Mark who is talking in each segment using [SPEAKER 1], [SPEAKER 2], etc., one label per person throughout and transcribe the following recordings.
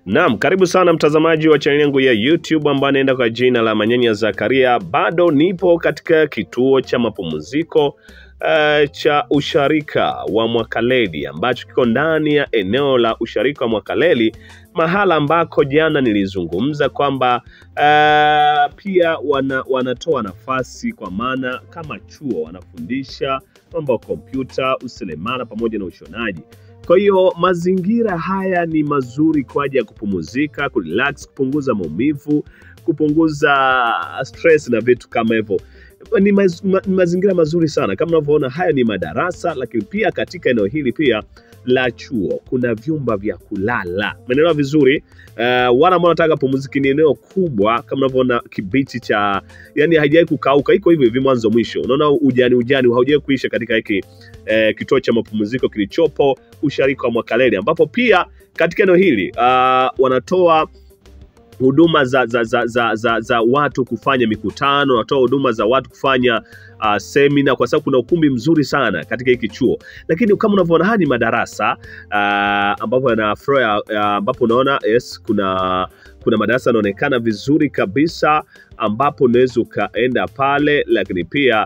[SPEAKER 1] Naam, karibu sana mtazamaji wa chaneli yangu ya YouTube ambayo anaenda kwa jina la Manyanya Zakaria. Bado nipo katika kituo cha mapumziko uh, cha usharika wa Mwakaleli ambacho kiko ndani ya eneo la usharika wa Mwakaleli, mahala ambako jana nilizungumza kwamba uh, pia wana, wanatoa nafasi kwa maana kama chuo wanafundisha mambo ya kompyuta, useremala pamoja na ushonaji. Kwa hiyo mazingira haya ni mazuri kwa ajili ya kupumzika, kurelax, kupunguza maumivu, kupunguza stress na vitu kama hivyo. Ni maz, ma, mazingira mazuri sana kama unavyoona, haya ni madarasa, lakini pia katika eneo hili pia la chuo kuna vyumba vya kulala. Umeelewa vizuri? Uh, wale ambao wanataka pumziki, ni eneo kubwa kama unavyoona, kibichi cha yani haijawahi kukauka, iko hivyo hivi mwanzo mwisho. Unaona ujani ujani haujawahi kuisha katika hiki eh, kituo cha mapumziko kilichopo usharika wa Mwakaleli, ambapo pia katika eneo hili uh, wanatoa huduma za, za, za, za, za, za watu kufanya mikutano, wanatoa huduma za watu kufanya uh, semina, kwa sababu kuna ukumbi mzuri sana katika hiki chuo. Lakini kama unavyoona haya ni madarasa uh, ambapo yana floor uh, ambapo unaona yes, kuna kuna madarasa yanaonekana vizuri kabisa ambapo unaweza ukaenda pale, lakini pia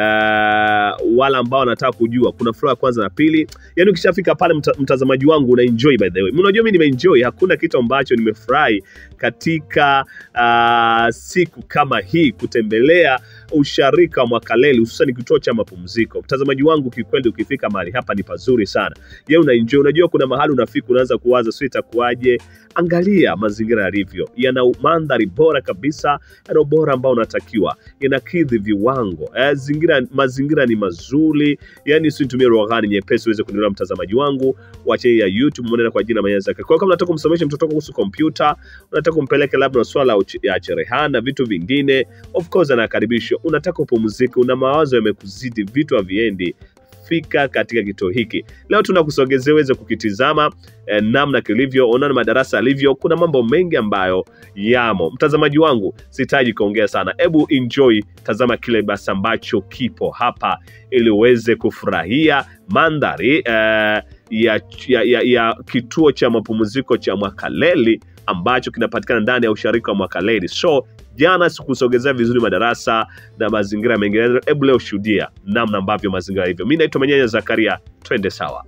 [SPEAKER 1] uh, wale ambao wanataka kujua kuna floor ya kwanza na pili. Yani ukishafika pale mta, mtazamaji wangu una enjoy by the way. Unajua mimi nimeenjoy, hakuna kitu ambacho nimefurahi katika uh, siku kama hii kutembelea usharika wa Mwakaleli hususan kituo cha mapumziko. Mtazamaji wangu, kikweli ukifika mahali hapa ni pazuri sana. Je, una enjoy? Unajua kuna mahali unafika unaanza kuwaza sio itakuwaje. Angalia mazingira yalivyo, yana mandhari bora kabisa, yana ubora ambao unatakiwa, yanakidhi viwango eh, zingira, mazingira ni mazuri, yani situmie lugha gani nyepesi uweze kunielewa mtazamaji wangu wa channel ya YouTube mwenenda kwa jina Manyanya Zakaria. Kwa hiyo kama unataka kumsomesha mtoto wako kuhusu kompyuta, unataka kumpeleka labda swala ya cherehani na vitu vingine, of course anakaribishwa. Unataka upumzike, una mawazo yamekuzidi, vitu haviendi fika katika kituo hiki leo, tunakusogezea uweze kukitizama eh, namna kilivyo, unaona madarasa yalivyo. Kuna mambo mengi ambayo yamo. Mtazamaji wangu, sitaji kuongea sana, hebu enjoy, tazama kile basi ambacho kipo hapa, ili uweze kufurahia mandhari eh, ya, ya, ya, ya kituo cha mapumziko cha Mwakaleli ambacho kinapatikana ndani ya usharika wa Mwakaleli. So jana sikusogezea vizuri madarasa na mazingira mengine, hebu leo shuhudia namna ambavyo mazingira hivyo. Mi naitwa Manyanya Zakaria, twende sawa.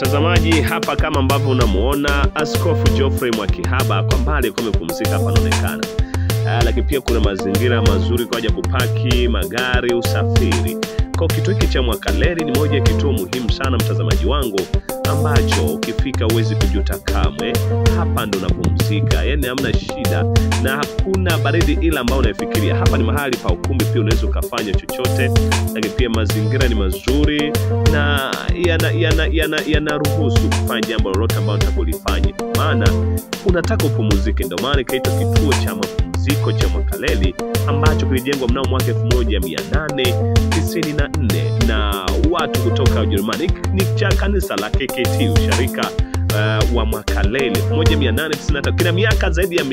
[SPEAKER 1] mtazamaji, hapa kama ambavyo unamuona Askofu Geoffrey Mwakihaba kwa mbali alikuwa amepumzika hapa anaonekana. Uh, lakini pia kuna mazingira mazuri kwa ajili ya kupaki magari, usafiri. Kwa kituo hiki cha Mwakaleli ni moja ya kituo muhimu sana mtazamaji wangu, ambacho ukifika huwezi kujuta kamwe. Hapa ndo unapumzika, yani hamna shida na hakuna baridi ile ambayo unaifikiria. Hapa ni mahali pa ukumbi, pia unaweza ukafanya chochote, lakini pia mazingira ni mazuri na yanaruhusu yana, yana, yana kufanya jambo lolote ambalo unataka ulifanye, maana unataka upumuzike. Ndio maana ikaitwa kituo cha mapumziko cha Mwakaleli ambacho kilijengwa mnamo mwaka elfu moja mia nane tisini na nne na watu kutoka Ujerumani. Ni cha kanisa la KKT usharika uh, wa Mwakaleli 1893 kina miaka zaidi ya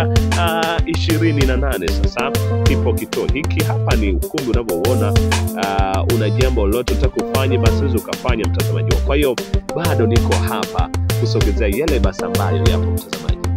[SPEAKER 1] 128 uh, sasa kipo kituo hiki hapa. Ni ukumbi unavyouona. Uh, una jambo lolote utaka kufanya, basi unaweza ukafanya mtazamaji wako. Kwa hiyo bado niko hapa kusogezea yale basi ambayo yapo mtazamaji.